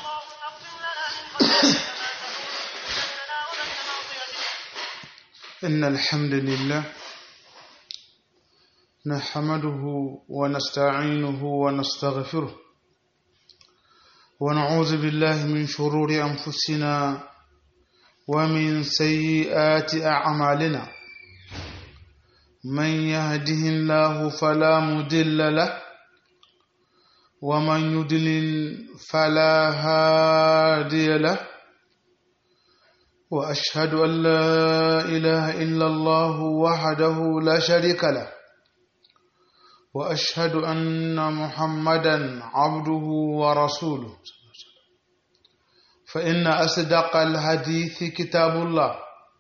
إن الحمد لله نحمده ونستعينه ونستغفره ونعوذ بالله من شرور أنفسنا ومن سيئات أعمالنا من يهده الله فلا مضل له ومن يضلل فلا هادي له واشهد ان لا اله الا الله وحده لا شريك له واشهد ان محمدا عبده ورسوله فان اصدق الحديث كتاب الله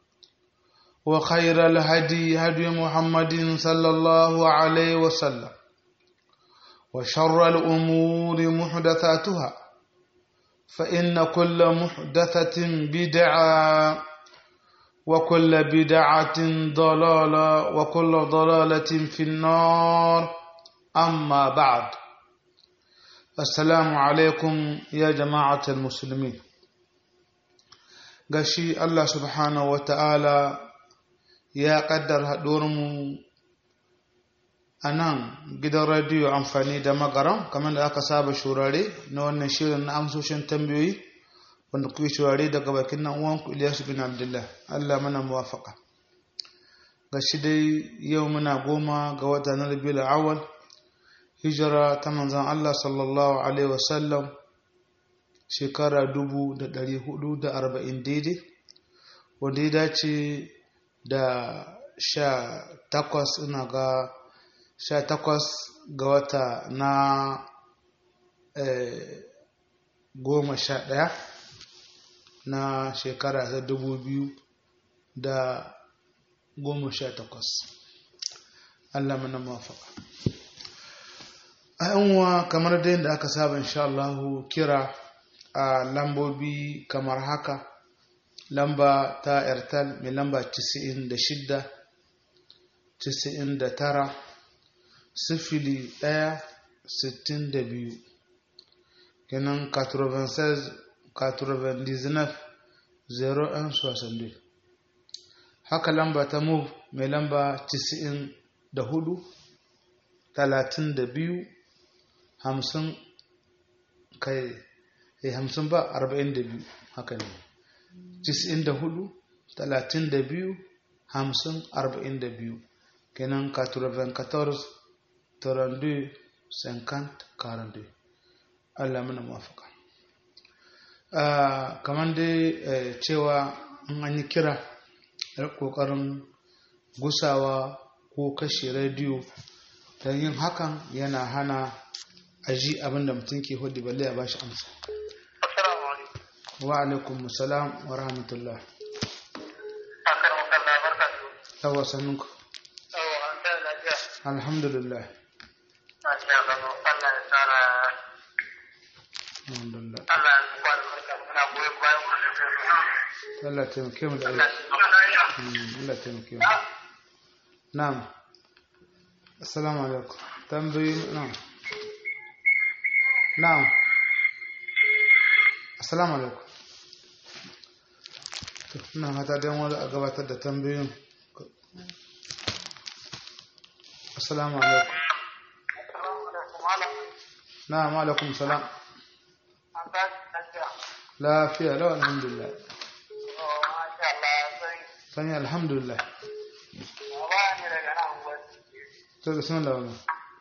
وخير الهدي هدي محمد صلى الله عليه وسلم وشر الامور محدثاتها فإن كل محدثة بدعة وكل بدعة ضلالة وكل ضلالة في النار أما بعد السلام عليكم يا جماعة المسلمين gashi Allah subhanahu wa ta'ala ya ƙaddar haɗuwarmu a nan gidan radiyo amfani da magaran kamar da aka saba shurare na wannan shirin na amsoshin tambayoyi wanda kuke shurare daga bakin nan uwanku Ilyasu bin Abdullah Allah mana muwafaka ga shi dai yau muna goma ga wata na Rabiul Awwal hijira ta manzon Allah sallallahu alaihi wasallam shekara dubu da ɗari hudu da arba'in daidai wanda ya dace da sha takwas ina ga sha takwas ga wata na goma sha ɗaya na shekara ta dubu biyu da goma sha takwas Allah mana mafaka a yanwa kamar da yadda aka saba insha Allahu kira a lambobi kamar haka lamba ta airtel mai lamba 96 99 sifili ɗaya sittin da biyu kenan 96 01 soixante haka lamba ta move mai lamba 94 talatin da biyu hamsin kai eh hamsin ba arba'in da biyu haka ne 94 talatin da biyu hamsin arba'in da biyu kenan 94 32 50 42 Allah mana mafaka kamar dai cewa in an yi kira kokarin gusawa ko kashe rediyo don yin hakan yana hana aji abinda mutum ke hudu balle a bashi amsa wa alaikum salam wa rahmatullah yawa sannunku alhamdulillah alhamdulillah Allah taimake mu da aiki Allah taimake mu na'am assalamu alaikum tambayi na'am na'am assalamu alaikum ina hata dan wani a gabatar da tambayoyin assalamu alaikum na'am alaikum salam lafiya lau alhamdulillah sani alhamdulillah to da sunan lawan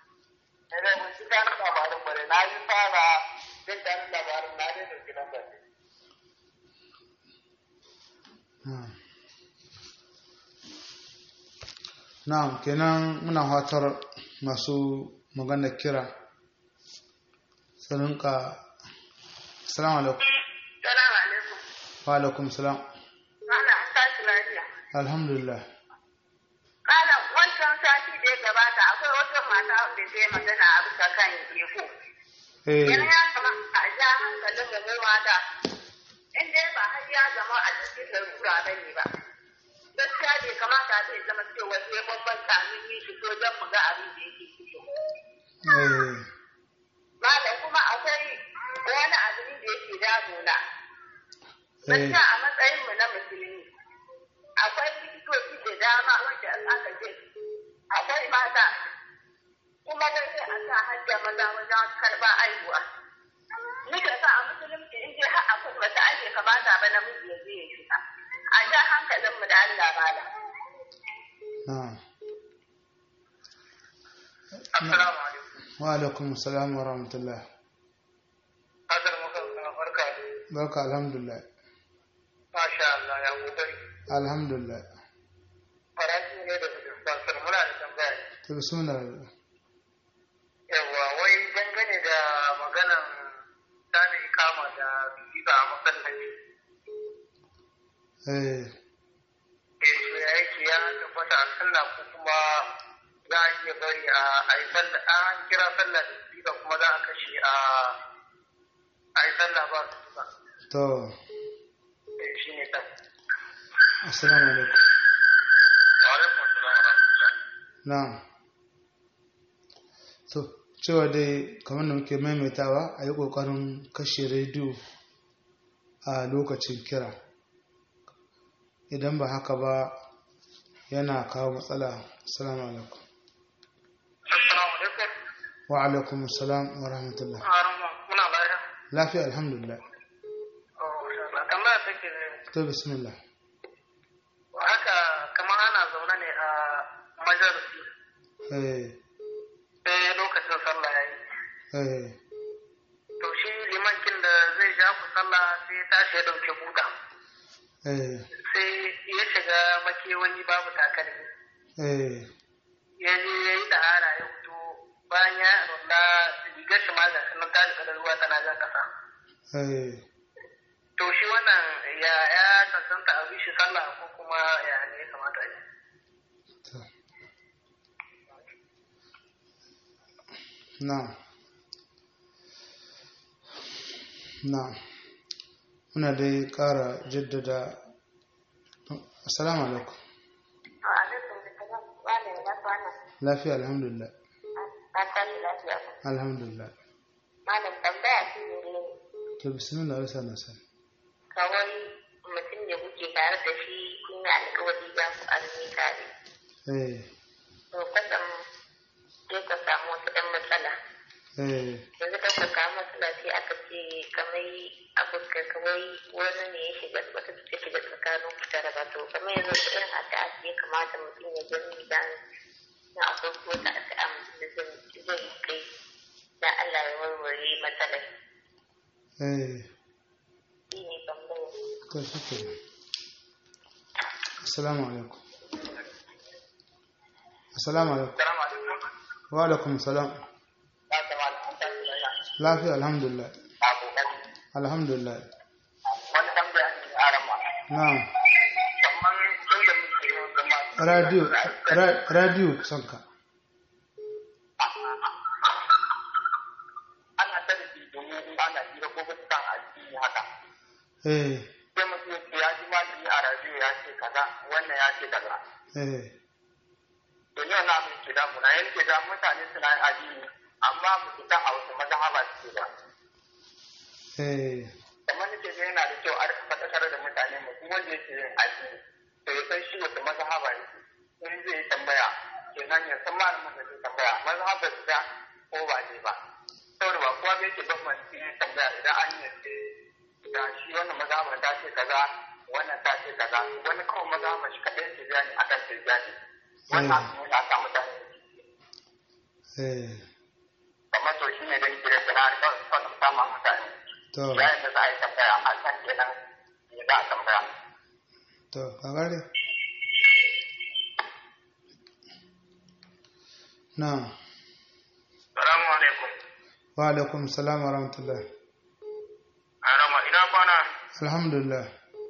na'am kenan muna fatar masu magana kira saninka assalamu alaikum Salamu alaikum. wa alaikum salam Ana tashi lafiya. alhamdulillah Kana wancan sati da ya gabata akwai wata mata wanda ta yi magana a bisa kan geko. eh Yana ya kamata a ja hankalin da mu mata. In dai ba har ya zama a cikin larura ba ne ba. Gaskiya bai kamata zai zama cewa sai mun ban kamin yi shi so don mu ga abin da yake ciki. eh Malam kuma akwai wani abin da yake damuna. eh Gaskiya a matsayin mu na musulmi akwai likitoci da dama wanda aka je akwai mata kuma wai sai a sa hajja maza wajen karɓar aihuwa. Ni da sa a musulunci in dai har akwai wata ake kamata ba namiji ya je ya shiga. A ja hankalinmu da Allah bala. na'am Assalamu alaikum. wa alaikum assalam wa rahmatullah Hadar muka barka da barka alhamdulillah Masha Allah ya kokari. alhamdulillah Farashi ne da dispensar muna da tambaya. to bismillah Yawwa wai dangane da maganan tada ikama da visa a masallaci. eh Ke so ya yake ya tabbata a sallah ko kuma za a iya bari a a yi sallah an kira sallah da visa kuma za a kashe a a yi sallah ba su ba. to Eh shi ne kan. assalamu alaikum Wa alaikum assalam wa rahmatullah. na'am to cewa dai kamar da muke maimaitawa a yi ƙoƙarin kashe rediyo a lokacin kira idan ba haka ba yana kawo matsala assalamu alaikum Assalamu alaikum. wa alaikum assalam wa rahmatullah Harama muna lafiya. lafiya alhamdulillah Oh, masha Allah. Tambaya take ne. to bismillah haka kamar ana zaune ne a majalisi eh sai lokacin sallah ya yi eh to shi limankin da zai ja ku sallah sai ya tashi ya dauke buta eh sai ya shiga makewayi babu takalmi eh ya je ya yi ɗahara ya fito bayan ya rulla rigar shi ma ga shi nan ta jika da ruwa tana jan ƙasa eh to shi wannan ya ya tantanta a bi shi sallah ko kuma ya ne ya kamata a yi to na'am na'am muna dai ƙara jaddada assalamu alaikum Wa alaikum salam. Wane ya kwana? lafiya alhamdulillah Ka tashi lafiya. alhamdulillah Malam tambaya shi ne to bismillah wasa na san kawai mutum ne kuke tare da shi kun yi alkawari za ku azumi tare. eh To kwatsam sai ka samu wasu ɗan matsala. eh Yanzu ka samu matsala sai aka ce kamar abokan kawai wani ne ya shiga wata ta shiga tsakanin ku tare ba to kamar yanzu wata irin addu'a ce ya kamata mutum ya gani dan na akwai ko ta addu'a mutum da zai zai kai dan Allah ya warware matsalar. eh Shi ne tambayar. to shi ke assalamu alaikum assalamu alaikum Salamu alaikum. wa alaikum salam Ya kamata an tashi lafiya. lafiya alhamdulillah Abokan. alhamdulillah Wani tambaya ne a rama. na'am Kamar tun da muke yin zama. radio ra- radio kusan ka ana tarihi domin in ana hira ko bisa kan addini haka eh sai mutum ya ce ya ji malami a radio ya ce kaza wannan ya ce kaza eh to ni wannan abin ke damu na yanke da mutane suna yin addini amma ba su san a wasu mazhaba suke ba eh kamar nake ga yana da kyau a rika faɗakar da mutane mu kuma wanda yake yin addini to ya san shi wata mazhaba yake in zai yi tambaya kenan ya san malamin da zai tambaya mazhabar da ko ba ne ba saboda ba kowa bai ke bambanci yin tambaya idan an yi ce da shi wannan mazhabar ta ce kaza wannan ta ce kaza wani kawai mazhabar shi kaɗai ce bayani akan ce bayani wannan abin yana sa mutane eh kamar to shi ne da nake da sana'ar kawai kwanan sama mutane to yayin da za a yi tambaya a san kenan me za a tambaya to ka gare na'am salamu alaikum wa alaikum salam wa rahmatullah arama ina kwana alhamdulillah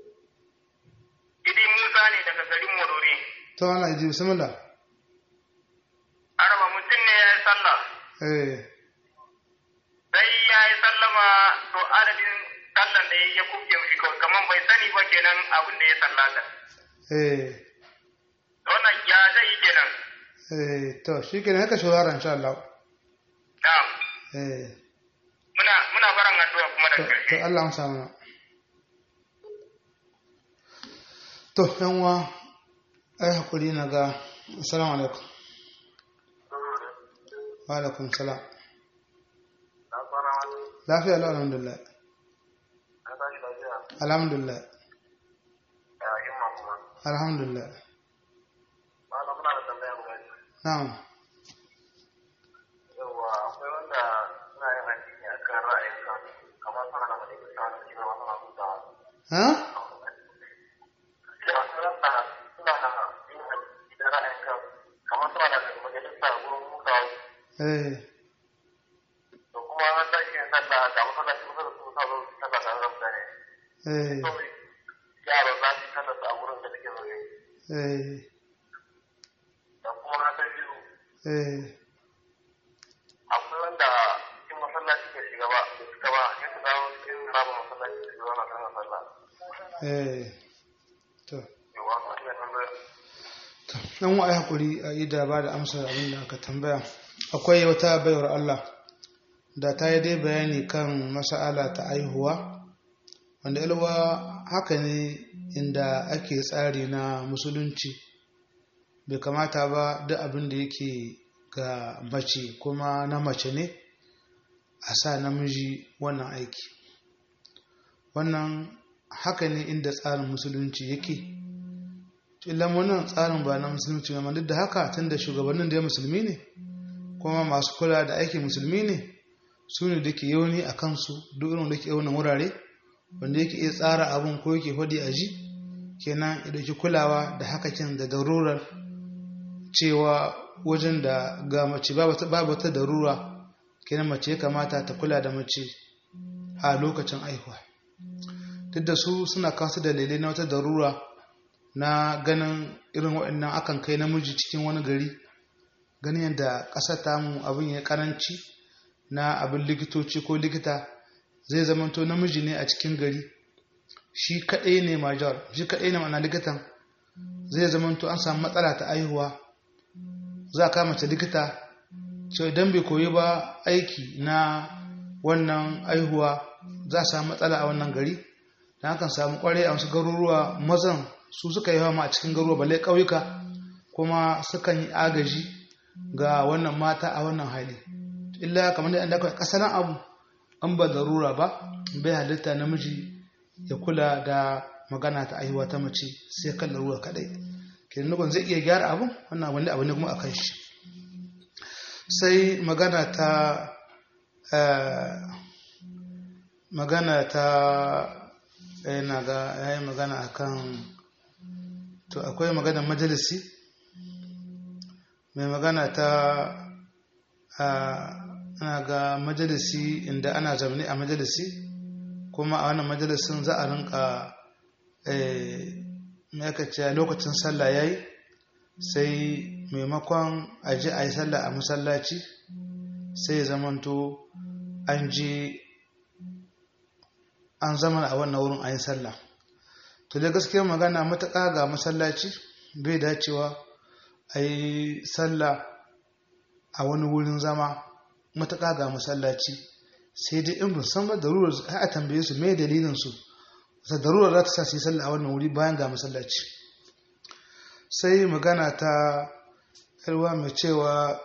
idi musa ne daga garin morore to ana ji bismillah arama mutum ne ya yi sallah eh sai ya yi sallama to adadin sallan da ya kuke mishi kawai kamar bai sani ba kenan abin da ya sallata eh wannan ya zai yi kenan eh to shi ke haka shawara insha Allah na'am eh muna muna baran addu'a kuma da to ƙarshe to Allah amsa mana to yan uwa ai hakuri na ga assalamu alaikum wa alaikum salam na fara wani lafiya lau alhamdulillah na tashi lafiya alhamdulillah ya himma kuma alhamdulillah malam muna da tambaya guda biyu na'am yawa akwai wanda suna yin addini a kan ra'ayin kansu kamar suna da wani bisa wani kima wasu masu hutawa ha cewa suna da suna da yin addini da ra'ayin kansu kamar suna da majalisa wurin hutawa eh to kuma an tashi yin sallah ga masallaci kusa da su sa zo su sallah tare da mutane eh kawai yaro za su yi sallah su a wurin da suke zaune eh da kuma na ta biyu eh akwai wanda cikin masallaci ke shiga ba da suka ba ya su dawo cikin babu masallaci su zauna kan sallah eh to yawa ma iya tambayar dan wa ai hakuri a yi da ba da amsar abin da aka tambaya akwai wata baiwar Allah da ta yi dai bayani kan mas'ala ta aihuwa wanda ilwa haka ne inda ake tsari na musulunci bai kamata ba duk abin da yake ga mace kuma na mace ne a sa namiji wannan aiki wannan haka ne inda tsarin musulunci yake illan wannan tsarin ba na musulunci ba duk da haka tunda shugabannin da musulmi ne kuma masu kula da aikin musulmi ne su ne da ke yauni a kansu duk irin da ke yaunin wurare wanda yake iya tsara abin ko yake hudi a ji kenan ya dauki kulawa da hakakin da darurar cewa wajen da ga mace babu wata darura kenan mace ya kamata ta kula da mace a lokacin aihuwa duk da su suna kasu dalilai na wata darura na ganin irin waɗannan akan kai namiji cikin wani gari ganin yadda ƙasar tamu abin ya karanci na abin likitoci ko likita zai zamanto namiji ne a cikin gari shi kaɗai ne major shi kaɗai ne mana likitan zai zamanto an samu matsala ta aihuwa za a kama ta likita cewa idan bai koyi ba aiki na wannan aihuwa za a samu matsala a wannan gari da hakan samu kwarai a wasu garuruwa mazan su suka yi ma a cikin garuruwa balle ƙauyuka kuma sukan yi agaji ga wannan mata a wannan hali illa kamar da aka kasaran abu an ba darura ba bai halitta namiji ya kula da magana ta aihuwa ta mace sai kan larura kadai kenan nukun zai iya gyara abun wannan wani abu ne kuma akan shi sai magana ta magana ta yana ga yayi magana akan to akwai magana majalisi mai magana ta ana ga majalisi inda ana zamani a majalisi kuma a wannan majalisin za a rinka ce lokacin sallah yayi sai maimakon a ji a yi sallah a masallaci sai zamanto an ji an zama a wannan wurin a yi sallah to da gaskiyar magana matuƙa ga masallaci bai dacewa a yi sallah a wani wurin zama matuƙa ga masallaci sai dai in san ba darurar a tambaye su mai dalilin su wata darurar za ta sa su yi sallah a wannan wuri bayan ga masallaci sai magana ta yarwa mai cewa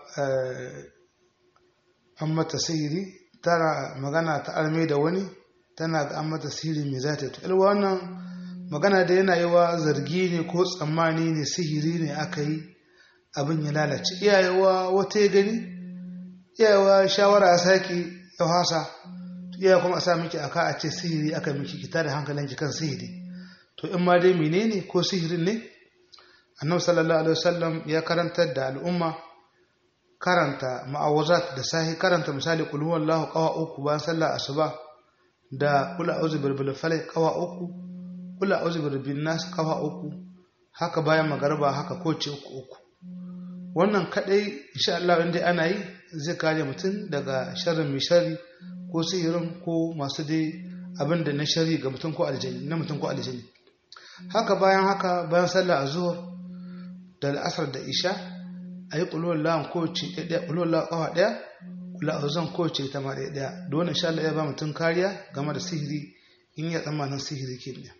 an mata sihiri tana magana ta arme da wani tana ga an mata sihiri mai za ta yi yarwa wannan magana da yana yi wa zargi ne ko tsammani ne sihiri ne aka yi abin ya lalace iyayewa wata ya gani iyayewa shawara a sake ya hasa iyaye kuma a sa miki aka a ce sihiri aka miki kita da hankalin ki kan sihiri to in ma dai menene ko sihirin ne annabi sallallahu alaihi wasallam ya karantar da al'umma karanta ma'awazat da sahi karanta misali qul huwallahu qawa uku bayan sallar asuba da qul a'udhu birabbil falaq qawa uku qul a'udhu birabbin nas qawa uku haka bayan magarba haka ko ce uku uku wannan kadai insha Allah inda ana yi zai kare mutum daga sharrin mai sharri ko sihirin ko masu dai abin da na sharri ga mutum ko aljani na mutum ko aljani haka bayan haka bayan sallah azhur da al'asar da isha ayi qulul lahu ko ci ɗaya qulul lahu qawa ɗaya la'azan kowace ta ma ɗaya ɗaya da wannan insha Allah ya ba mutum kariya game da sihiri in ya tsammanin sihiri ke ne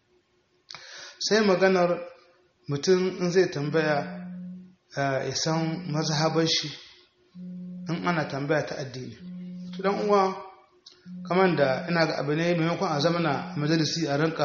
sai maganar mutum in zai tambaya ya san mazhabar shi in ana tambaya ta addini to dan uwa kamar da ina ga abu ne maimakon a zamana majalisi a rinka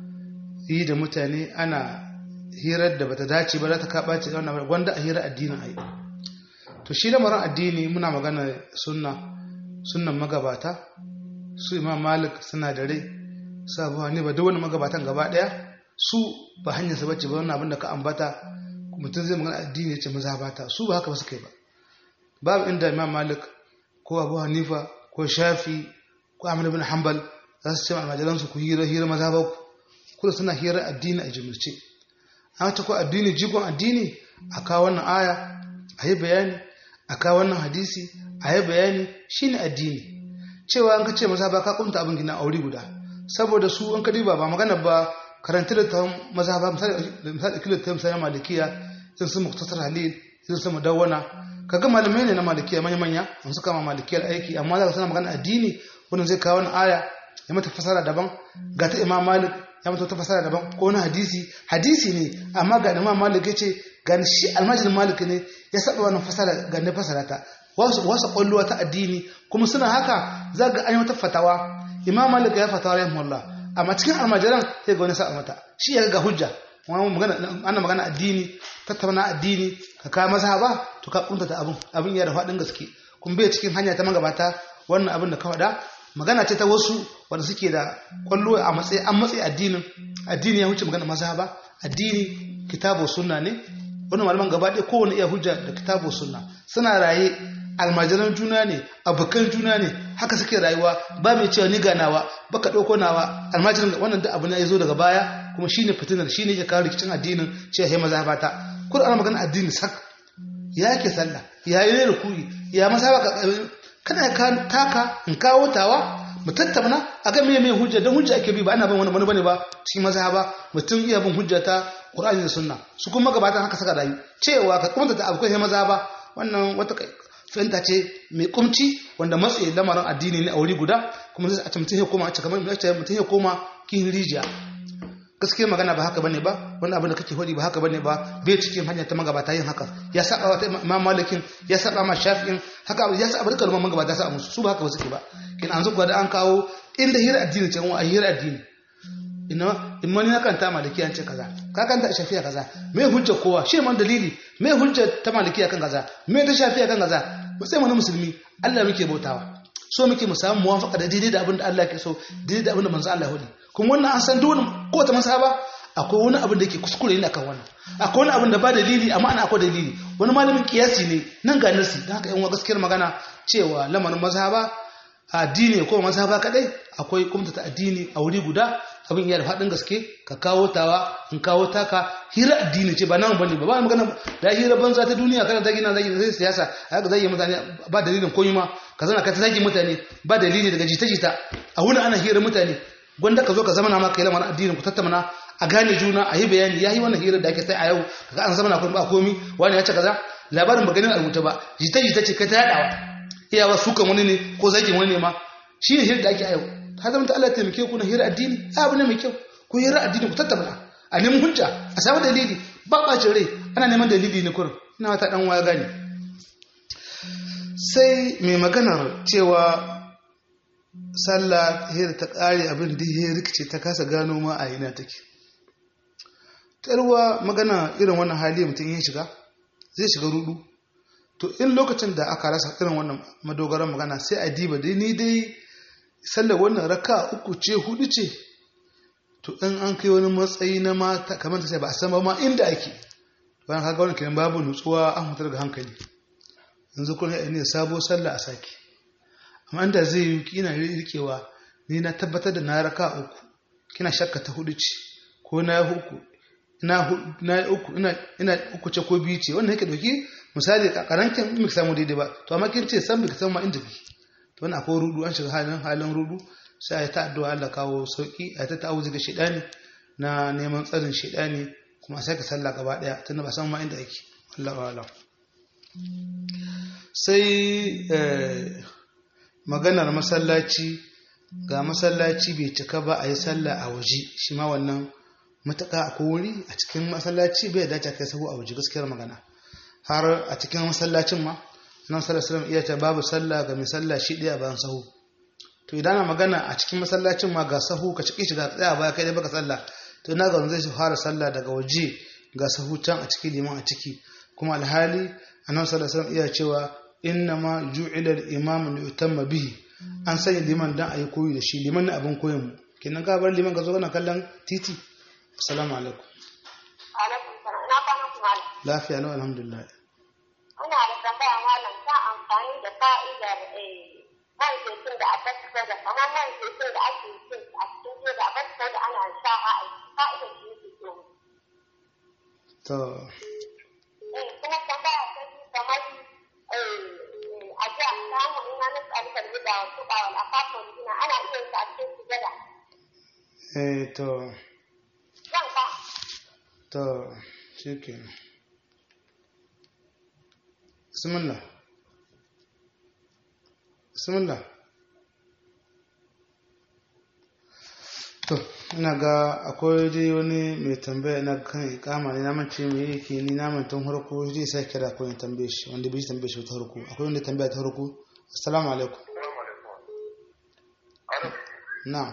yi da mutane ana hirar da bata dace ba za ta kaɓa ce wannan wanda a hirar addinin ai to shi lamarin addini muna magana sunna sunnan magabata su imam malik suna da rai su abu ba duk wani magabatan gaba daya su ba hanyar su bace ba wannan abin da ka ambata mutum zai magana addini ya ce maza bata su ba haka ba su kai ba babu inda imam malik ko abu hanifa ko shafi ko ahmad bin hanbal za su ce ma almajiransu ku hira hira maza ba ku kuma suna hira addini a jimirce an ta ko addini jigon addini a kawo wannan aya a yi bayani a kawo wannan hadisi a yi bayani shine addini cewa an ka ce maza ba ka kunta abin gina aure guda saboda su an ka diba ba magana ba karanta da ta maza ba misali kilo ta misali malikiya sun su muktasar halil sun su mudawwana kaga malamai ne na malikiya manya manya an suka ma malikiyar aiki amma za ka sana magana addini wannan zai kawo wani aya ya mata fasara daban ga ta imam malik ya mata wata fasara daban ko wani hadisi hadisi ne amma ga imam malik ya ce ga shi almajirin malik ne ya saba wannan fasara ga ne fasara ta wasu wasu kwalluwa ta addini kuma suna haka za ga an yi wata fatawa imam malik ya fatawa rahimahullah amma cikin almajiran sai ga wani sa'a mata shi ya ga hujja ana magana addini tattauna addini ka kawo mazhaba to ka kunta abin abin ya da faɗin gaske kun bai cikin hanya ta magabata wannan abin da ka faɗa magana ce ta wasu wanda suke da kwallo a matsayi an matsayi addinin addini ya wuce magana mazhaba addini kitabu sunna ne wannan malaman gaba ɗaya kowane iya hujja da kitabu sunna suna raye almajiran juna ne abokan juna ne haka suke rayuwa ba mai cewa ni ganawa baka ɗauko nawa almajirin wannan da abu ne ya zo daga baya kuma shine fitinar shine ya kawo rikicin addinin cewa ya maza bata kur ana magana addini sak ya ke sallah ya yi rukui ya masa baka kana ka taka in kawo tawa mu tattauna a ga meye meye hujja dan hujja ake bi ba ana bin wani wani bane ba cikin mazhaba mutum iya bin hujja ta Qur'ani da Sunna su kuma gabatan haka saka rayu cewa ka kuma ta abu kai mazhaba wannan wata fahimta ce mai kumci wanda matsayi lamarin addini ne a wuri guda kuma zai a ce mutum ya koma a ce kamar mutum ya koma kin rijiya gaskiya magana ba haka bane ba wani abin da kake hodi ba haka bane ba bai cikin hanya ta magabata yin haka ya saba wa imam malikin ya saba ma shafi'in haka ya saba duka malaman magabata sa musu su ba haka ba suke ba kin an zuwa da an kawo inda hira addini ce a hira addini ina in mani na kanta maliki an ce kaza ka kanta shafi'a kaza me hujja kowa shi man dalili me hujja ta maliki akan kaza me ta shafi'a kan kaza ba sai mu musulmi Allah muke bautawa so muke mu samu muwafaqa da daidai da abin da Allah ke so daidai da abin da manzo Allah ya hudi kuma wannan an san dole ko ta masaba akwai wani abin da yake kuskure ne akan wannan akwai wani abin da ba dalili amma ana akwai dalili wani malamin kiyasi ne nan ga nasi dan haka yan gaskiyar magana cewa lamarin mazhaba addini ko mazhaba kadai akwai kumta addini a wuri guda abin yana da faɗin gaske ka kawo tawa in kawo taka hira addini ce ba nan bane ba ba magana da hira banza ta duniya kana zagi na zagi sai siyasa haka zagi mutane ba dalilin komai ma ka zana ka ta zagi mutane ba dalili daga jita-jita a wuni ana hira mutane gwanda ka zo ka zama na maka yi lamarin addinin ku tattauna a gane juna a yi bayani ya yi wannan hirar da ake sai a yau kaga an zama na kuma ba komi wani ya ce kaza labarin ba ganin a rubuta ba jita-jita ce kai ta yadawa iyawa sukan wani ne ko zagin wani ne ma shi ne hirar da ake a yau ta zama ta Allah taimake ku na hira addini abu ne mai kyau ku hira addini ku tattauna a neman hujja a samu dalili ba bacin rai ana neman dalili ne kurin ina wata dan waya gani sai mai maganar cewa sallah hira ta kare abin da ya rikice ta kasa gano ma a ina take tarwa magana irin wannan hali mutum ya shiga zai shiga rudu to in lokacin da aka rasa irin wannan madogaran magana sai a diba dai ni dai sallar wannan raka uku ce hudu ce to in an kai wani matsayi na mata kamar ta sai ba a san ba ma inda ake bayan kaga wani kiran babu nutsuwa an hutar da hankali yanzu kun yi ne sabo sallah a sake amma inda zai yi kina rikewa ni na tabbatar da na raka uku kina shakka ta hudu ce ko na uku ina uku ina uku ce ko biyu ce wannan yake dauki misali karankin miki samu daidai ba to amma kin ce san biki san ma inda kike to wannan akwai rudu an shiga halin halin rudu sai ayi ta addu'a Allah kawo sauki ayi ta ta'awuzi ga shedani na neman tsarin shedani kuma sai ka sallah gaba daya tunda ba san ma inda yake Allahu a'lam sai maganar masallaci ga masallaci bai cika ba a yi sallah a waje shi ma wannan matuƙa a wuri a cikin masallaci bai dace kai sahu a waje gaskiyar magana har a cikin masallacin ma nan sallallahu iya ta babu sallah ga mai sallah shi ɗaya bayan sahu to idan ana magana a cikin masallacin ma ga sahu ka ciki shiga tsaya baya kai dai baka sallah to ina ga zai fara sallah daga waje ga sahu can a ciki liman a ciki kuma alhali annabi sallallahu alaihi iya cewa inna ma ju'ila al-imam li yutamma bihi an sanya liman dan ayi koyi da shi liman ne abin koyon mu kenan ka bar liman ka zo kana kallon titi assalamu alaikum alaikum salam ina kwana ku malam lafiya lau alhamdulillah ina da tambaya malam ta amfani da fa'idar man zaitun da aka fito da kamar man zaitun da ake cin a cikin jiya da aka fito da ana sha a fa'idar shi yake so to eh kuma tambaya ta biyu kamar a jiya samu ina na tsarkar da wasu bawal a fafon gina ana iya yin ta a cikin sujada eh to zan ka to shikenan bismillah bismillah to ina ga akwai dai wani mai tambaya na kan ikama ne naman ce mai yake ni naman tun harko zai sai kira ko ya tambaye shi wanda bai tambaye shi ta harko akwai wanda tambaya ta harko assalamu alaikum na'am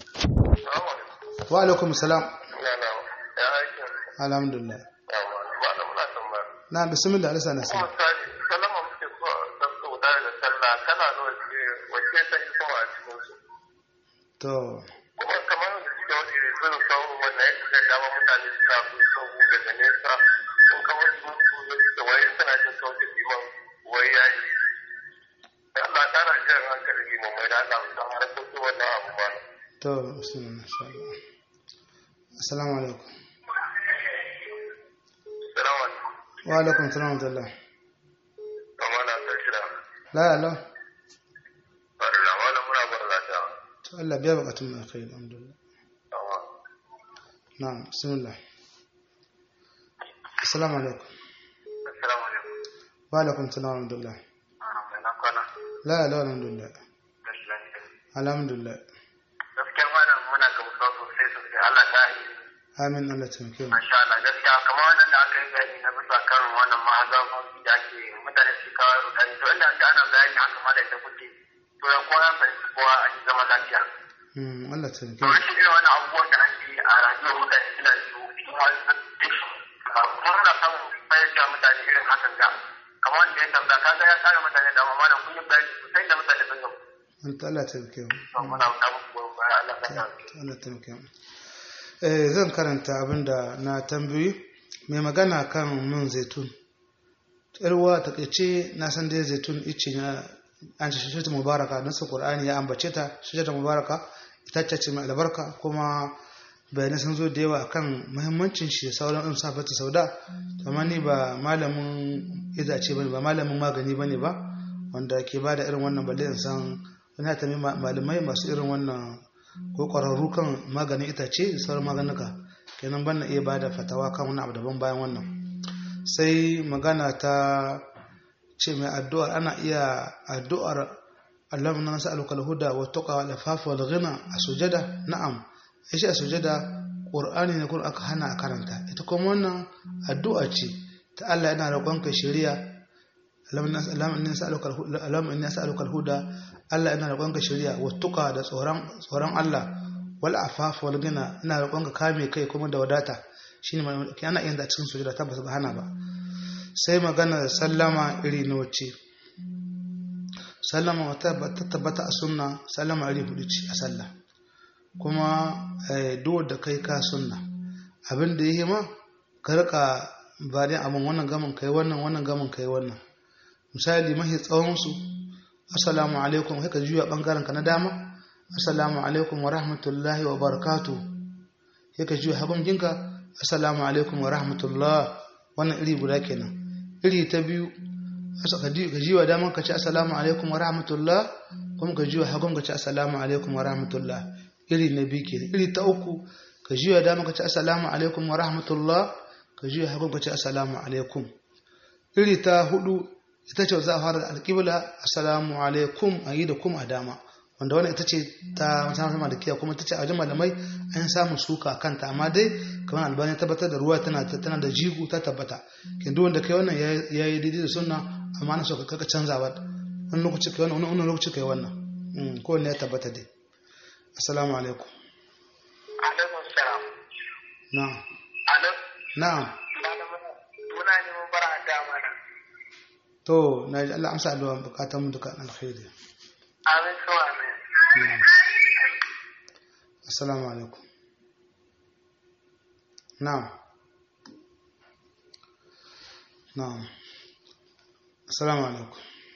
wa alaikum salam alhamdulillah na bismillah alisa na sama to kuma kamar da suke wani zai samu wannan ya kusa dama mutane suna bin sahu daga nesa sun kamar su mutu da wai suna jin sautin liman wai ya yi Allah tana jan hankali liman mai da Allah musan harkokin wannan abu ba to bismillah insha Allah assalamu alaikum salamu alaikum wa alaikum salam wa rahmatullah kama na san shida la la Allah wala muna bar zata to Allah biya bukatun mu kai alhamdulillah amma na'am bismillah assalamu alaikum assalamu alaikum wa alaikum salam wa rahmatullah mai na kwana la la alhamdulillah gashi lafiya alhamdulillah gaskiya malam muna gamsuwa sosai sosai Allah ta yi amin Allah ta muke mu Masha Allah gaskiya kamar wannan da aka yi bayani na bisa kan wannan mahazabobi da ake mutane su kawo rudani to inda ake ana bayani haka ma da ita kuke to ya kowa ya fahimci kowa a cikin zaman lafiya. Mm, Allah ta muke To mu rashin irin wannan abubuwan da ake yi a rayuwar mutane suna da su cikin wani kuma muna samun fahimta mutane irin hakan ga kamar wanda ya tambaya kaga ya kare mutane da amma da kun yi bayani sosai da mutane sun gabu. Anta Allah ta muke mu To muna wuta muku goyon baya Allah ta ta Allah ta muke mu eh zan karanta abinda na tambayi mai magana kan man zaitun yarwa ta kace na san dai zaitun ice na an ce shi mubaraka nasu qur'ani ya ambace ta shi ta mubaraka ita ce mai albarka kuma bayanai sun zo da yawa akan muhimmancin shi da sauran ɗin safata sauda amma ni ba malamin itace bane ba malamin magani bane ba wanda ke ba da irin wannan balle in san wani ya tambayi malamai masu irin wannan ko ƙwararru kan maganin itace da sauran maganuka kenan ban na iya ba da fatawa kan wani abu daban bayan wannan sai magana ta ce mai addu'ar ana iya addu'ar Allah na nas'aluka al-huda wa tuqa wal afafa wal ghina a sujada na'am shi a sujada qur'ani ne kun aka hana a karanta ita kuma wannan addu'a ce ta Allah yana roƙon ka shari'a Allahumma inni as'aluka al-huda Allah ina roƙon ka shari'a wa tuqa da tsoron tsoron Allah wal afafa wal ghina ina roƙon ka kame kai kuma da wadata shine ana yin da cikin sujada tabbas ba hana ba sai magana sallama iri na wacce sallama wata ta tabbata a sunna sallama iri hudu ce a sallah kuma duk da kai ka sunna abin da yi ma ka rika bayan abin wannan gamin kai wannan wannan gamin kai wannan misali mahi tsawon su assalamu alaikum sai ka juya bangaren ka na dama assalamu alaikum wa rahmatullahi wa barakatuh sai ka juya hagun jinka assalamu alaikum wa rahmatullah wannan iri guda kenan iri ta biyu ka jiwa daman ka ci assalamu alaikum wa rahmatullah kuma ka jiwa hagun ka ci assalamu alaikum wa rahmatullah iri na biyu kenan iri ta uku ka jiwa daman ka ci assalamu alaikum wa rahmatullah ka jiwa hagun ka ci assalamu alaikum iri ta hudu ita ce za a fara da alƙibla assalamu alaikum a yi da kum a dama wanda wannan ita ce ta musamman malikiya kuma ita ce a wajen malamai an samu suka a kanta amma dai kamar albani tabbatar da ruwa tana tana da jigu ta tabbata kin duk wanda kai wannan ya yi daidai da sunna amma na so ka kaka canza ba wani lokaci kai wannan wani lokaci kai wannan ko ne ya tabbata dai assalamu alaikum alaikum salam na'am alo na'am muna neman bara da mana to na ji Allah amsa addu'a bukatun mu duka alkhairi amin so amin assalamu alaikum na'am na'am assalamu alaikum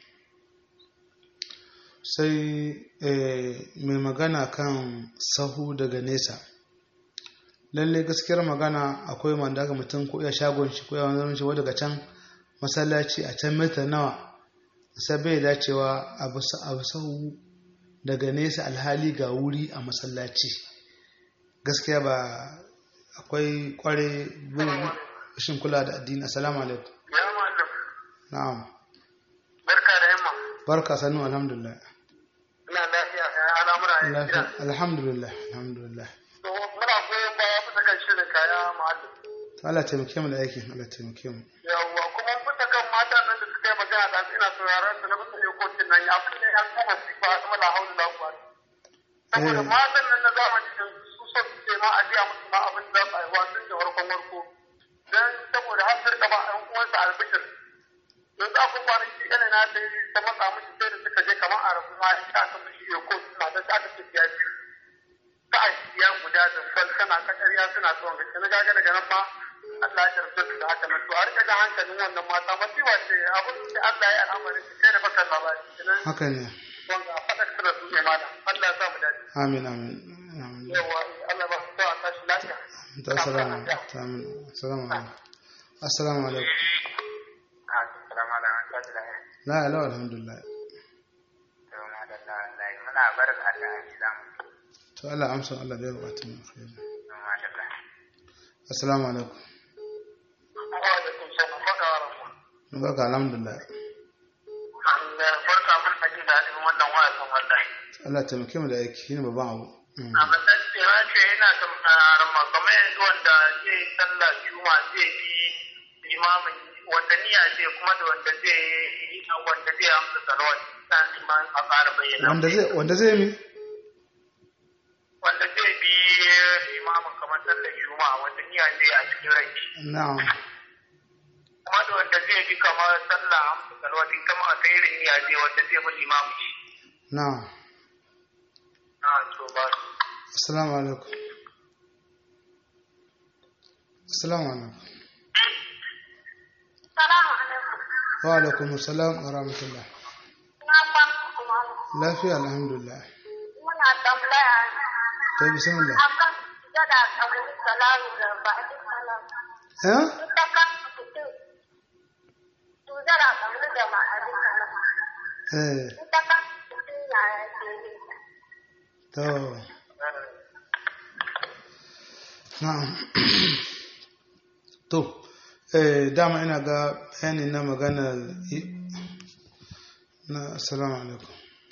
sai mai magana kan sahu daga nesa lalle gaskiyar magana akwai wanda aka mutum ko ya shagon shi ko ya wani shi daga can masallaci a can mita nawa sai bai dacewa abu sahu daga nesa alhali ga wuri a masallaci gaskiya ba akwai kware rashin kula da addini assalamu alaikum ya mallam na'am barka da yamma barka sannu alhamdulillah ina lafiya ya al'amura ya lafiya gida alhamdulillah alhamdulillah to muna goyon baya bisa kan shirin kaya mallam to Allah taimake mu da aikin Allah taimake mu yawwa kuma bisa kan mata nan da suka yi magana da ina sauraron su na bisa ne kotun nan ya fi ne an kuma sifa a kuma la haulu la quwwata saboda Eh. matan nan na zamani da su so su ce ma a jiya musu ma abin da za su aiwa tun da farkon farko dan saboda har su rika ba ɗan uwansa albishir yanzu akwai kwanaki yana na ta yi ta matsa mishi sai da suka je kamar a rabu ma ya aka mishi ya ko suna da aka ce ya biyu ta a ya guda da sal kana ta ƙarya suna son gaske na gaga daga nan ma Allah ya tarbe su da haka nan to a rika ga hankalin wannan mata masiwa ce abin da Allah ya al'amarin su kai da bakan labari kenan haka ne wanda a faɗa da su ne malam Allah ya sa mu dace amin amin amin yawa Allah ba su sa a tashi lafiya ta assalamu ta amin assalamu alaikum assalamu alaikum Assalamu alaikum wa rahmatullahi la ilaha alhamdulillah muna barka da ajilan to Allah amsa Allah da bukatun mu alkhairi madalla assalamu alaikum wa alaikum salam baka wa rahmatullahi barka alhamdulillah barka mun haji da halin wannan wasan wallahi Allah taimake mu da aiki shine babban abu Mm. a matsayin cewa ce yana tambayaran ma kamar yanzu wanda zai sallah juma zai bi limamin wanda niyya ce kuma da wanda zai yi wanda zai amsa salawat san liman a ƙara bayyana wanda zai wanda zai mi wanda zai bi limamin kamar sallar juma wanda niyya zai a cikin rai na'am kuma da wanda zai bi kamar sallah amsa salawat ita ma a irin niyya zai wanda zai bi limamin na'am na to ba assalamu alaikum assalamu alaikum Salamu alaikum. wa alaikum assalam wa rahmatullah Na kwan kuma lafiya alhamdulillah muna tambaya to bismillah akan gada kabul salamu da ba'di salam. eh Ita kan mutum su gada kabul da ba'di salam. eh Ita kan mutum ya ke yi. to na'am to eh dama ina ga bayani na magana na assalamu alaikum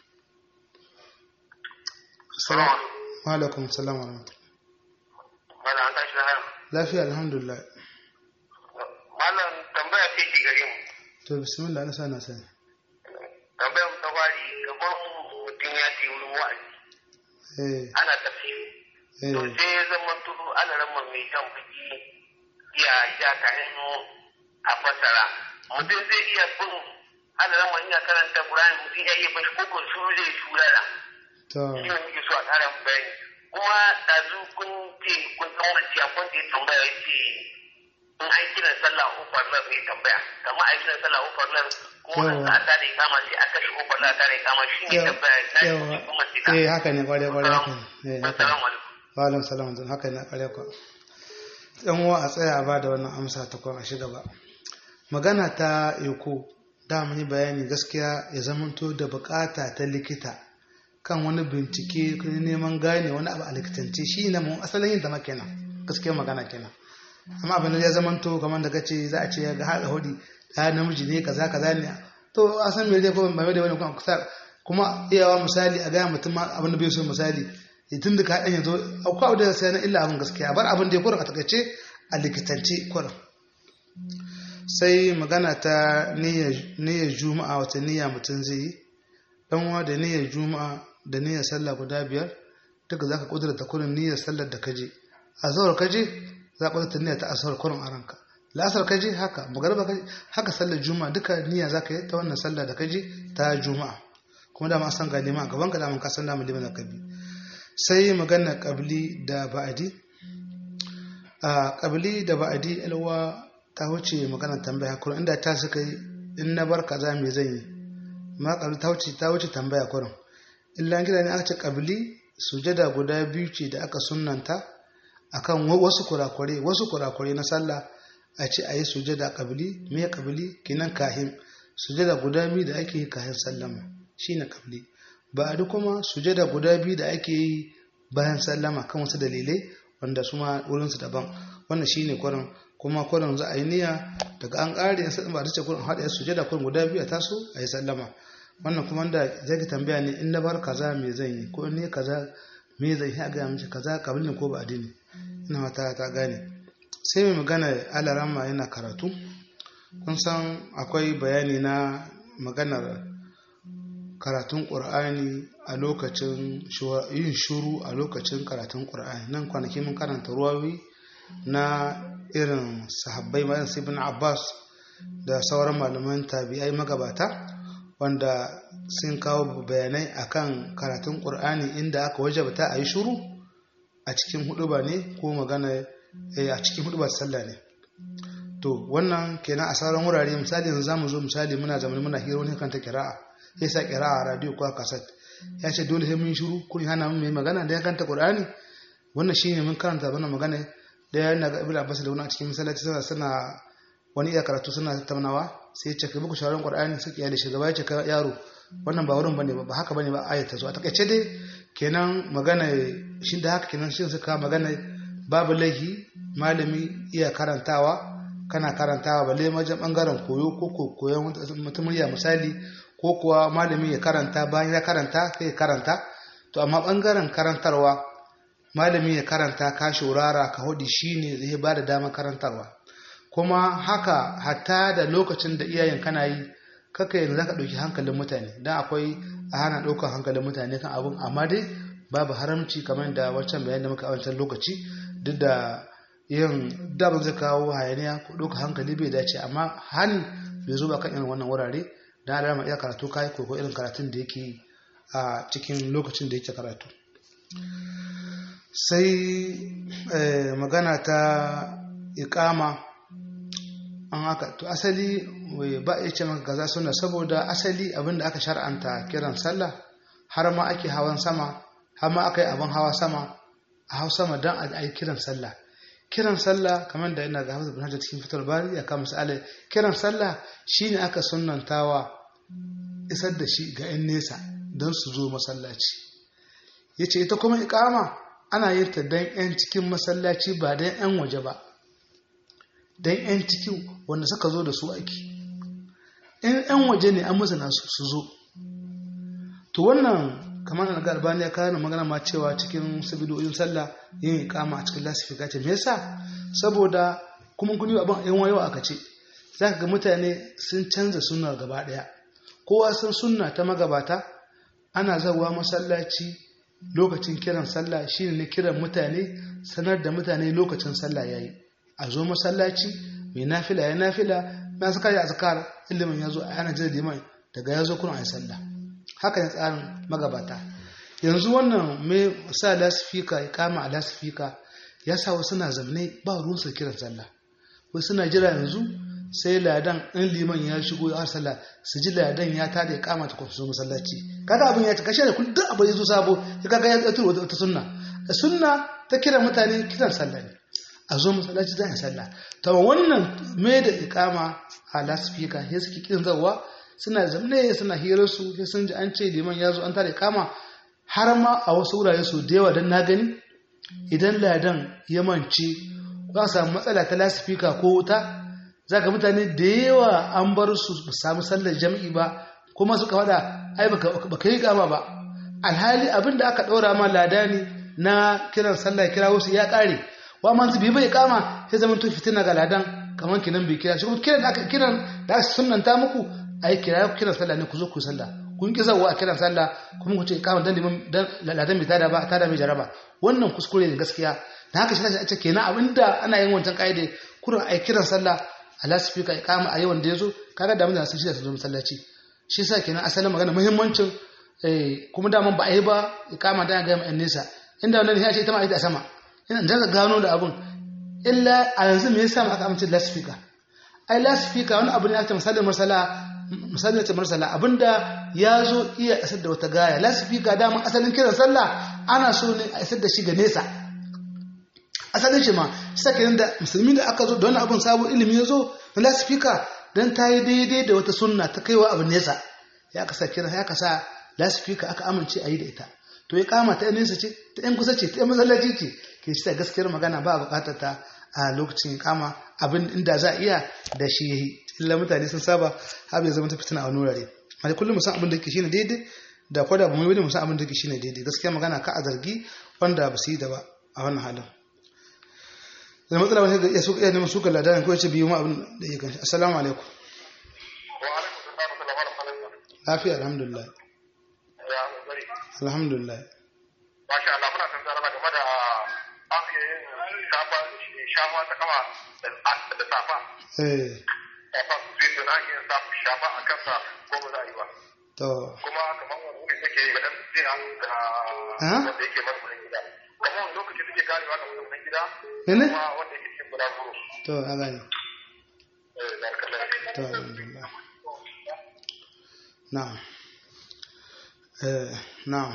assalamu wa alaikum assalam wa rahmatullah mana an tashi na lafiya alhamdulillah malam tambaya ce ki gare mu to bismillah na sana sani tambayar mu ta fari kamar mutum ya ce wurin wa'azi eh ana tafsiri to eh sai ya zama tudu ana rama mai jan baki ya ja ka hannu a fasara mutum zai iya bin ana rama ina karanta Qur'ani mutum ya iya bashi ko kun shuru zai shurara to shi ne muke so a ƙara mu bayani kuma ɗazu kun ce kun san wani kun da ya tambaya ya ce in an kiran sallah ofar nan mai tambaya kamar a kiran sallah ofar nan kuma Yawa. a ta da ya kama sai a kashe ofar nan ta da ya kama shi ne tambaya na yawa shi kuma sai ka eh haka ne kware kware haka ne eh haka ne assalamu alaikum wa alaikum salam zan haka ne kware kwa dan uwa a tsaya a bada wannan amsa ta kwan a shiga ba magana ta eko da mun yi bayani gaskiya ya zamanto da bukata ta likita kan wani bincike ko neman gane wani abu a likitance shi ne mun asalin yin zama kenan gaskiya magana kenan amma abin da ya zamanto kamar da kace za a ce ga haɗa hudi da namiji ne kaza kaza ne to a san me zai ko ba mai da wani kuma kusa kuma iyawa misali a gaya mutum abin da bai so misali tun da ka haɗin yanzu akwai abu da sai na illa abin gaskiya bar abin da ya kura a takaice a likitance kurin sai magana ta niyyar juma'a wata niyya mutum zai yi ɗanwa da niyyar juma'a da niyyar sallah guda biyar duka za ka ƙudurta kurin niyyar sallar da kaje a zawar kaje za ka ƙudurta niyyar ta asawar kurin a ranka la'asar kaje haka magarba kaje haka sallar juma'a duka niyya za ka yi ta wannan sallar da kaje ta juma'a kuma dama san ga liman gaban ka daman ka san dama liman da kabi sai magana kabli da ba'adi a kabli da ba'adi alwa ta wuce magana tambaya kurin inda ta suka yi in na bar kaza me zan yi ma kabli ta wuce ta wuce tambaya kurin illa gida ne aka ce kabli sujada guda biyu ce da aka sunnanta akan wasu kurakure wasu kurakure na sallah a ce a yi sujada kabli me kabli kinan kahin sujada guda biyu da ake yi kahin sallama shine kabli ba a kuma sujada guda biyu da ake yi bayan sallama kan wasu dalilai wanda su ma wurinsu daban wannan shine kwarin kuma kwarin za a yi niyya daga an ƙare yin ba ta ce kwarin haɗa sujada kwarin guda biyu a taso a yi sallama wannan kuma da zai tambaya ne in na bar kaza me zan yi ko ne kaza me zan yi a gaya mace kaza kabli ne ko ba addini ina mata ta gane sai mai magana alarama yana karatu kun san akwai bayani na maganar karatun ƙur'ani a lokacin yin shuru a lokacin karatun ƙur'ani nan kwanaki mun karanta ruwawi na irin sahabbai bayan ibn abbas da sauran malaman tabi'ai magabata wanda sun kawo bayanai akan karatun ƙur'ani inda aka wajabta a yi shuru a cikin huduba ne ko magana a cikin hudubar sallah ne to wannan kenan a sauran wurare misali yanzu zamu zo misali muna zamani muna hira wani kan ta kira'a ya sa kira a radio ko a kaset ya ce dole sai mun shiru kun hana mun mai magana da ya kanta qur'ani wannan shine mun karanta wannan magana da ya na ga ibnu abbas da wani a cikin masallaci suna suna wani iya karatu suna tattaunawa sai ya ce kai muku shawaran qur'ani suke ya da shugaba ya ce ka yaro wannan ba wurin bane ba haka bane ba ayat ta zo a takaice dai kenan magana shi da haka kenan shi suka magana babu laihi malami iya karantawa kana karantawa balle wajen bangaren koyo ko koyon mutum murya misali ko kuwa malami ya karanta bayan ya karanta kai ya karanta to amma bangaren karantarwa malami ya karanta ka shurara ka hudi shine zai ba da damar karantarwa kuma haka hatta da lokacin da iyayen kana yi kaka yanzu zaka dauki hankalin mutane dan akwai a hana daukar hankalin mutane kan abun amma dai babu haramci kamar da wancan bayan da muka a wancan lokaci duk da yin da zai kawo hayaniya ko ɗauka hankali bai dace amma hani bai zo ba kan irin wannan wurare da alama iya karatu kai ko ko irin karatun da yake a cikin lokacin da yake karatu sai magana ta ikama an haka to asali ba ya ce maka gaza suna saboda asali abinda aka shar'anta kiran sallah har ma ake hawan sama har ma aka yi abin hawa sama a hau sama don a yi kiran sallah kiran sallah kamar da yana ga Hamza bin Hajar cikin fitar bari ya kama misali kiran sallah shine aka sunnantawa isar da shi ga 'yan nesa don su zo masallaci yace ita kuma ikama ana yin ta don 'yan cikin masallaci ba don 'yan waje ba don 'yan cikin wanda suka zo da su aiki in 'yan waje ne an musu nasu su zo to wannan kamar na albani ya kawo magana ma cewa cikin sabidoyin sallah yin ikama a cikin lasifika ce me yasa saboda kuma kuni abin yan wayo aka ce za ka ga mutane sun canza sunna gaba daya kowa san sunna ta magabata ana zawa masallaci lokacin kiran sallah shine ne kiran mutane sanar da mutane lokacin sallah yayi a zo masallaci mai nafila ya nafila na saka ya azkar ilimin ya zo a yana jira liman daga ya zo kuna a yi sallah haka ne tsarin magabata yanzu wannan mai sa lasifika ya kama a lasifika ya sa wasu na zamne ba ruwansa kiran sallah wasu suna jira yanzu sai ladan in liman ya shigo ya sallah su ji ladan ya tada ya kama ta kwafi masallaci kaga abin ya ci kashe da kullum abin ya zo sabo ya kaga ya tsaturo wata sunna da sunna ta kira mutane kiran sallah ne a zo masallaci zan yi sallah ta wannan mai da ikama a lasifika ya suke kin zawa suna zamne suna hirar su sai sun ji an ce liman ya zo an tare kama har ma a wasu wurare su da yawa don na gani idan ladan ya mance za a samu matsala ta lasifika ko wuta za ka mutane da yawa an bar su ba samu sallar jam'i ba kuma suka faɗa ai baka yi kama ba alhali abin da aka ɗora ma lada ne na kiran sallah kira wasu ya ƙare wa man zubi bai kama sai zaman to fitina ga ladan kamar kinan bai kira shi kuma kiran da aka kiran da aka sunanta muku ai kira kiran sallah ne ku zo ku sallah kun ki zawo a kiran sallah kuma ku ce kama dan liman dan ladan bai tada ba tada mai jaraba wannan kuskure ne gaskiya da haka shi ta ce kenan abinda ana yin wancan kaide kurin ai kiran sallah a lasifika kama a yawan da ya zo kaga da mutane sun shirya su zo masallaci shi yasa kenan asalin magana muhimmancin kuma daman ba a yi ba kama da ga mai nesa inda wannan ya ce ita ma ita a sama ina da gano da abun illa a yanzu me yasa aka amince lasifika ai lasifika wani abu ne aka misalin marsala misalin ta marsala abinda ya zo iya isar da wata gaya lasifika dama asalin kiran sallah ana so ne a isar da shi ga nesa asalin shi ma sakin da musulmi da aka zo da wani abin sabon ilimi ya zo na lasifika don ta yi daidai da wata sunna ta kaiwa abin nesa ya kasa kira ya kasa lasifika aka amince a yi da ita to ya kama ta nesa ce ta yan kusa ce ta yan masallaci ce ke ci ta gaskiyar magana ba a bukatar ta a lokacin kama abin inda za a iya da shi ya yi illa mutane sun saba har ya zama ta fitina a wani wurare amma kullum musan abin da ke shine daidai da kwada ba mu yi musan abin da ke shine daidai gaskiya magana ka a zargi wanda ba su yi da ba a wannan halin da matsala wani da ya suka iya neman suka ladanin ko ya ce biyu ma abin da ya kanshi assalamu alaikum lafiya alhamdulillah alhamdulillah Masha Allah muna san tsara game da afiyayin shafa shafa ta kama da safa. eh Safa su ce na yin safa shafa a kansa ko ba za a yi ba. to Kuma kamar wani wuri take ga dan jiya ga Ah? wanda yake mazaunin gida. Kamar wani lokaci take karewa ga mazaunin gida. Mene? Kuma wanda yake cikin bulaguro. to a gani Eh, barakallahu. to alhamdulillah na'am eh na'am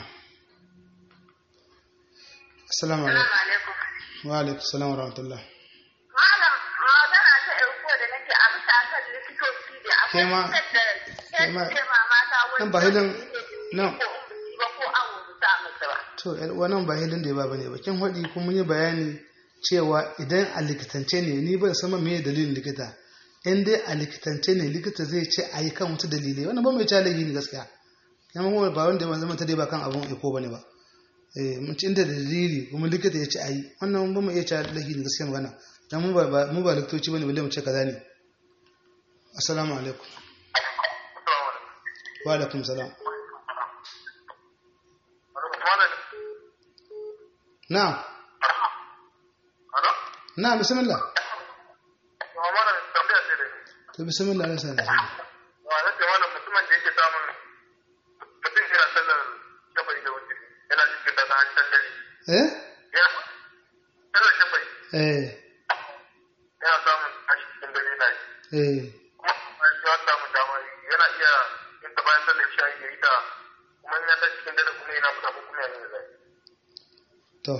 assalamu alaikum Assalamu alaikum. wa alaikum assalam wa rahmatullah Malam, magana ta ɗauko da nake a bisa kan likitoci da Ke ma- akwai ke ma- da ma mata wani nan ba hilin nan ko in ba ko awo ba musu ba. to yar uwa nan ba hilin da ya ba bane ba kin hadi kuma mun yi bayani cewa idan a likitance ne ni ban san me dalilin likita in dai a likitance ne likita zai ce a yi kan wata dalilai wannan ba mai challenge ne gaskiya kuma kuma ba wanda ya zama ta dai ba kan abun iko bane ba eh mun ci inda da dalili kuma likita ya ce a yi wannan ba mu iya challenge ne gaskiya magana dan mu ba mu ba likitoci bane balle mu ce kaza ne assalamu alaikum wa alaikum salam na'am na'am bismillah to bismillah Allah sa da mutumin da yake samun mutum yana sallar shafai da wuce yana cikin da ta hanyar dare eh ya sallar shafai eh yana samun tashi cikin dare na yi eh kuma bayan ya samu dama yana iya yin ta bayan sallar shayi ya yi ta kuma in ya tashi cikin dare kuma yana fita ko kuma yana yin zai to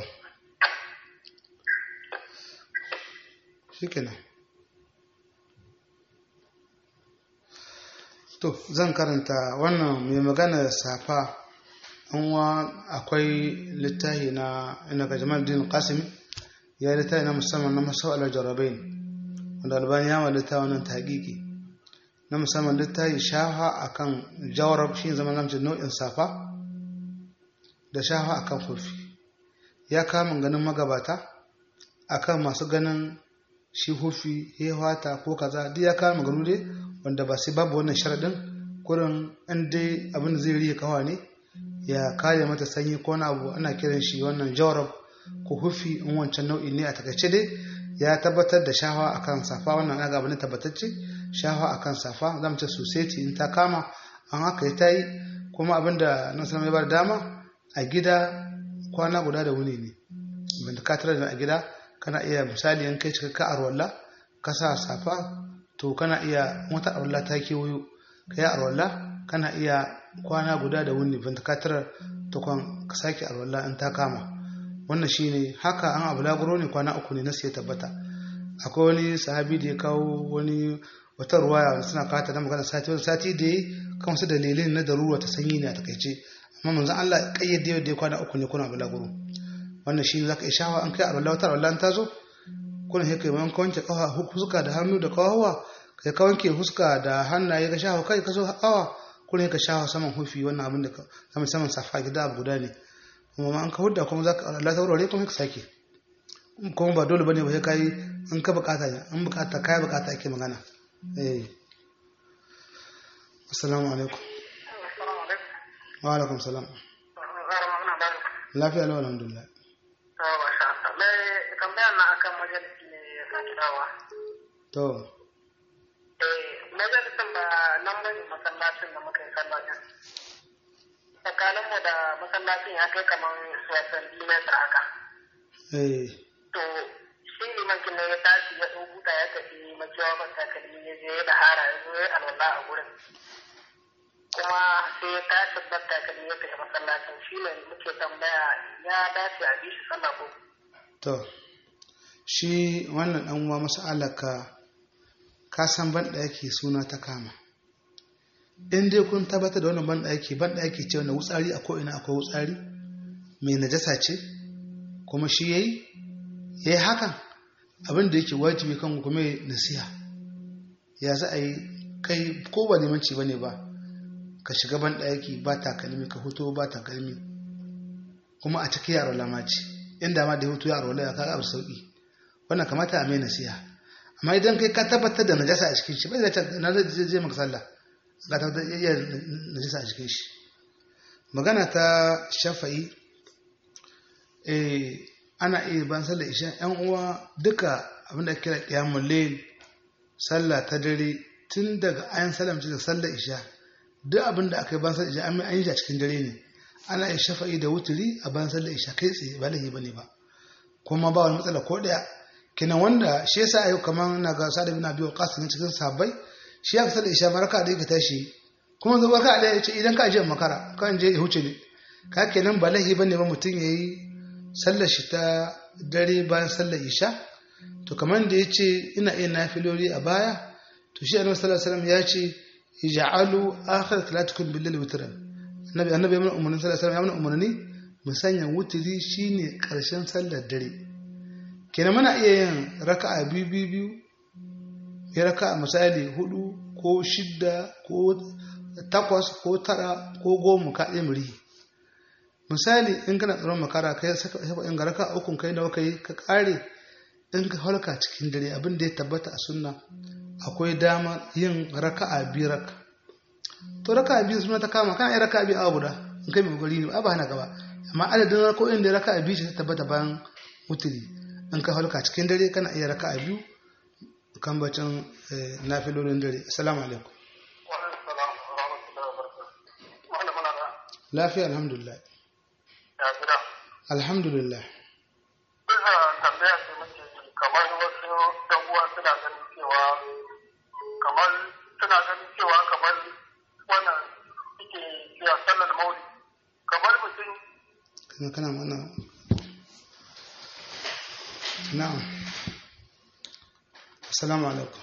shikenan to zan karanta wannan mai magana safa wa akwai littafi na ina ga jamal din qasim ya yi littafi na musamman na masau'alar jarabain wanda albani ya ma littafi wannan taƙiƙi na musamman littafi shafa akan jawarab shi zama namcin nau'in safa da shafa akan kofi ya kama ganin magabata akan masu ganin shi hufi ya wata ko kaza duk ya kama ganu dai wanda ba sai babu wannan sharadin kurin in dai abin da zai riye kawa ne ya kare mata sanyi ko na abu ana kiran shi wannan jawarab ko hufi in wancan nau'i ne a takaice dai ya tabbatar da shawa akan safa wannan ana gaba ne tabbatacce shawa akan safa zamu ce society in ta kama an haka ya tayi kuma abinda nan sanar ya bar dama a gida kwana guda da wuni ne banda ka tare da a gida kana iya misali in kai cikakka arwalla ka sa safa to kana iya wata arwalla ta kewayo ka yi arwalla kana iya kwana guda da wuni banda ka tare to kan ka sake arwalla in ta kama wannan shine haka an abu laguro ne kwana uku ne na sai tabbata akwai wani sahabi da ya kawo wani wata ruwaya wanda suna kata na magana sati wani sati da ya kan wasu dalilin na darura ta sanyi ne a takaice amma manzon Allah kayyade da ya kwana uku ne kuna abu laguro wannan shi zaka iya shawa an kai a wallah wata wallah ta zo kuna sai kai man wanke kafa huska da hannu da kawawa kai ka wanke huska da hannaye ka shafa kai ka so kawa kuna ka shafa saman hufi wannan abin da ka saman saman safa gida abu guda ne kuma ma an ka hudda kuma za ka Allah ta warware kuma ka sake kuma ba dole bane ba sai kai in ka bukata ne in bukata kai bukata ake magana eh assalamu alaikum wa alaikum salam lafiya lau alhamdulillah tambayar na akan majalisi ne ya sake dawa. to Majalisin ba nan bane masallacin da muka yi sallacin. Tsakaninmu da masallacin ya kai kamar wasan metar haka. eh To shi liman kin ya tashi ya ɗau buta ya tafi makiyawa ban takalmi ya je da hara ya zo ya alwala a gurin. Kuma sai ya tashi ban takalmi ya tafi masallacin shi ne muke tambaya ya dace a bi shi sallah ko to shi wannan dan uwa mas'alaka ka san ban yake suna ta kama in dai kun tabbatar da wannan ban yake ban yake ce wannan wutsari a ko'ina akwai wutsari mai najasa ce kuma shi yayi yayi hakan abin da yake wajibi kan kuma nasiha ya za a yi kai ko ba limanci bane ba ka shiga ban yake ba takalmi ka fito ba takalmi kuma a cikin yaro lamaci inda ma da ya hutu yaro ya kaga abu sauki wannan kamata a mai nasiha amma idan kai ka tabbatar da najasa a cikin shi bai da na zai je maka sallah ka tabbatar da iya najasa a cikin shi magana ta shafa'i eh ana iya ban sallah isha yan uwa duka abinda kira qiyamul layl sallah ta dare tun daga ayan salamci da sallah isha duk abinda aka yi ban sallah isha an yi shi a cikin dare ne ana iya shafa'i da wuturi a ban sallah isha kai tsaye ba lahi bane ba kuma ba wani matsala ko daya kenan wanda shi yasa ayo kaman na ga sa'ad bin abi waqas ne cikin sahabbai shi ya kasar isha baraka da yake tashi kuma zo baraka da yace idan ka je makara kan je ya huce ne ka kenan ba lahi bane ba mutun yayi sallar shi ta dare bayan sallar isha to kaman da yace ina iya nafiloli a baya to shi annabi sallallahu alaihi wasallam ya ce ij'alu akhir salatukum bil witran annabi annabi ya mana umarni sallallahu alaihi wasallam ya mana umarni mu sanya wutiri shine karshen sallar dare kenan muna iya yin raka'a biyu biyu biyu ya raka'a misali hudu ko shidda ko takwas ko tara ko goma ka ɗaya muri misali in kana tsaron makara kai saka in ga raka'a ukun kai nawa kai ka kare in ka halka cikin dare abin da ya tabbata a sunna akwai dama yin raka'a biyu raka to raka'a biyu suna ta kama kana yin raka'a biyu a guda in kai mai gari ne ba hana gaba amma adadin rako'in da raka'a biyu ta tabbata bayan wuturi in ka halka cikin dare kana iya raka a biyu kan bacin nafilolin dare assalamu alaikum lafiya alhamdulillah alhamdulillah Bisa tambaya ce muke yi kamar wasu ɗan uwa suna ganin cewa kamar suna ganin cewa kamar wannan suke cewa sallar mauli kamar mutum kana kana mana na'am assalamu alaikum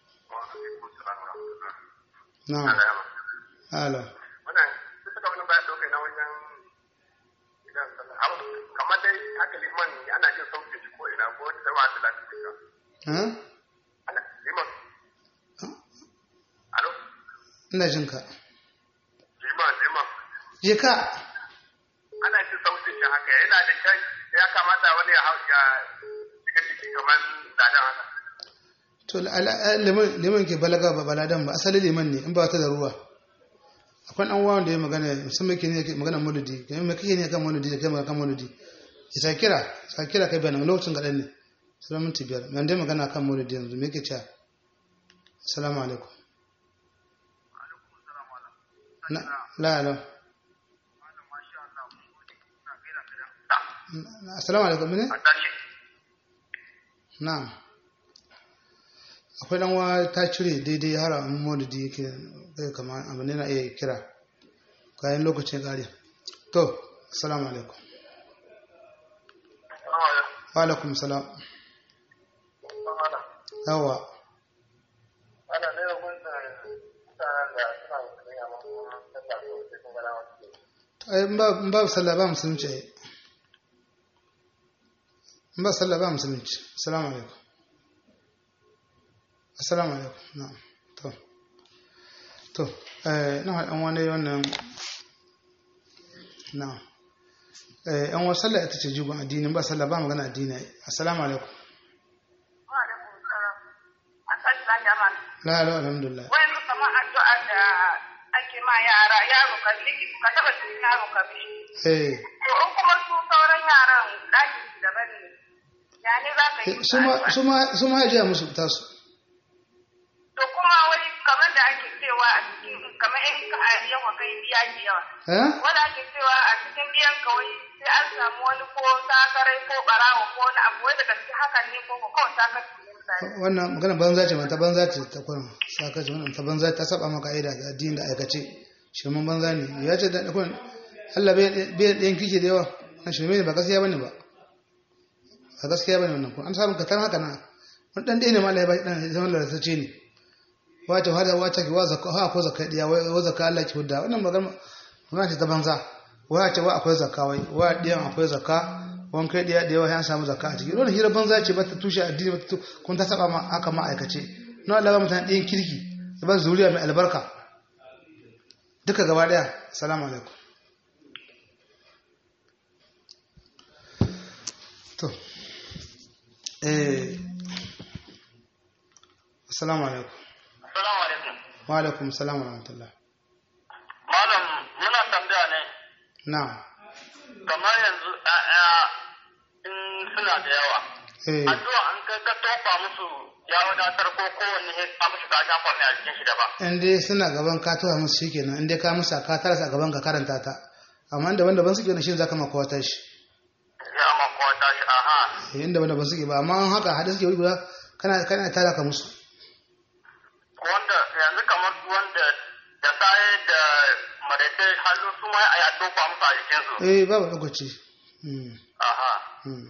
na'am ala wannan suka ga wani bayan dokai na wajen idan sallar abu kamar dai haka liman ana jin sauke shi ko ina ko wata sama da lafiya ha ana liman alo ina jin ka liman liman je ka ana jin sautin shi haka yana da kai ya kamata wani ya hau ya shiga ciki kamar ladan haka to ala- liman liman ke balaga ba baladan ba asali liman ne in ba ta da ruwa akwai dan uwa da ya magana musamman ke ne magana maulidi kai me kake ne kan maulidi da kai magana kan maulidi ya sa kira sa kira kai bayan lokacin gadan ne sai minti biyar men dai magana kan maulidi yanzu me yake cewa assalamu alaikum na la la assalamu alaikum ne a tashi na'am akwai dan wa ta cire daidai har an maulidi yake kai kamar abu ne na iya kira kayan lokacin kare to assalamu alaikum wa alaikum salam yawa ana ne da kun da mutanen da suna musulmi amma kuma sallah ko sai kun gana wasu ai in ba in ba sallah ba musulunci ai in ba sallah ba musulunci assalamu alaikum assalamu alaikum na'am to to eh na haɗan wani wannan na'am eh an wasu sallah ita ce jigon addini ba sallah ba magana addini assalamu alaikum Wa alaikum salam. A tashi lafiya ma. la la alhamdulillah Wai mu kamar addu'a da ake ma yara yaro ka liki ka taba cikin yaro ka bi. eh To in kuma su sauran yaran ɗakin su daban ne. Ya ne za ka yi musu su ma addu'a? su ma su ma ajiya musu tasu To kuma wai kamar da ake cewa a cikin kamar in ka yawa kai biya ke yawa. eh Wanda ake cewa a cikin biyan ka wai sai an samu wani ko sakarai ko barawo ko wani abu wai da gaske hakan ne ko ko kawai sakar ne misali. wannan magana banza ce ta banza ce ta kurin saka ce wannan ta banza ta saba maka aida da addini da aikace shirman banza ne ya ce da kurin Allah bai bai ɗayan kike da yawa na shirme ne ba gaskiya bane ba ba gaskiya bane wannan kun an samu ka tan haka na wani dan ɗaya ne ma Allah ya ba dan zaman lalatacce ne wace hada wace ki wa zakka ha ko zakka diya wai wa zakka Allah ki hudda wannan magana magana ce ta banza wai ce wa akwai zakka wai wa diyan akwai zakka wani kai diya da yawa ya samu zakka a ciki wannan hira banza ce ba ta tushe addini ba ta tu- kun ta saba ma aka ma aikace na Allah ba mutane ɗayan kirki ya ba zuriya mai albarka duka gaba daya assalamu alaikum to eh assalamu alaikum Assalamu alaikum. wa alaikum assalam wa rahmatullah Malam muna tambaya ne na'am kamar yanzu ‘ya'ya in suna da yawa. eh Addu'a an kai ka tofa musu ya wadatar ko kowanne ya sa musu ka shafa mai a jikin shi daban. in dai suna gaban ka tuwa musu shikenan in dai ka musa ka tarasa a gaban ka karanta ta amma daban daban suke wani shi zaka maka wata shi Ya ma kowa tashi aha. eh inda daban suke ba amma an haka hada suke wuri guda kana kana tara ka musu Wanda yanzu kamar su wanda da saye da maraice hannu su ma a ya tofa musu a jikinsu. eh babu lokaci hmm Aha. hmm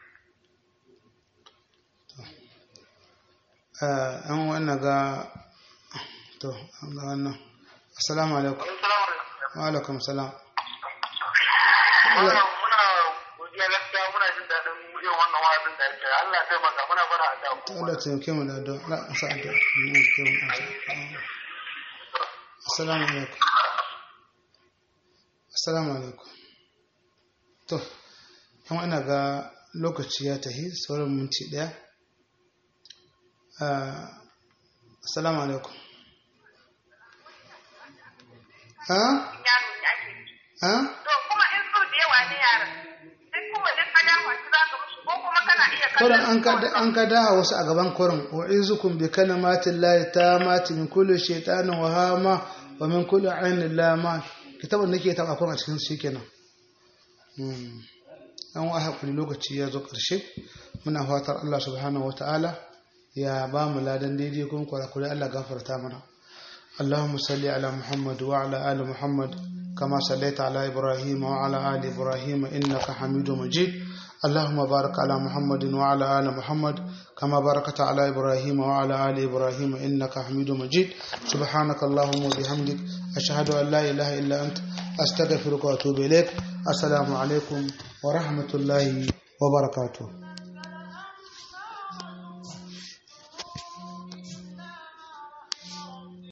to eh an wannan ga to an ga wannan assalamu alaikum Assalamu alaikum. wa alaikum salam Wannan muna godiya gaskiya muna jin daɗin yin wannan wa'azin da yake Allah ya taimaka muna bara a da to Allah ya taimake mu da addu'a la sa addu'a mu taimake mu assalamu alaikum assalamu alaikum to kuma ina ga lokaci ya tahi sauran minti daya Ah, assalamu alaikum ha Yaro ne ake yi. ha To kuma in so da yawa ne yaran. Sai kuma duk ka dawo su za ka musu ko kuma kana iya kurin kallon an ka an ka daha wasu a gaban kurin wa izukum bi kalimatin lahi tamati min kulli shaytanin wa hama wa min kulli ainin lama kitabun nake taba kurin a cikin shi kenan hmm an wa hakuri lokaci ya zo karshe muna fatar Allah subhanahu wataala ya ba mu ladan daidai kuma kwarakure Allah gafarta mana اللهم صل على محمد وعلى آل محمد كما صليت على إبراهيم وعلى آل إبراهيم إنك حميد مجيد اللهم بارك على محمد وعلى آل محمد كما باركت على إبراهيم وعلى آل إبراهيم إنك حميد مجيد سبحانك اللهم وبحمدك أشهد أن لا إله إلا أنت أستغفرك وأتوب إليك السلام عليكم ورحمة الله وبركاته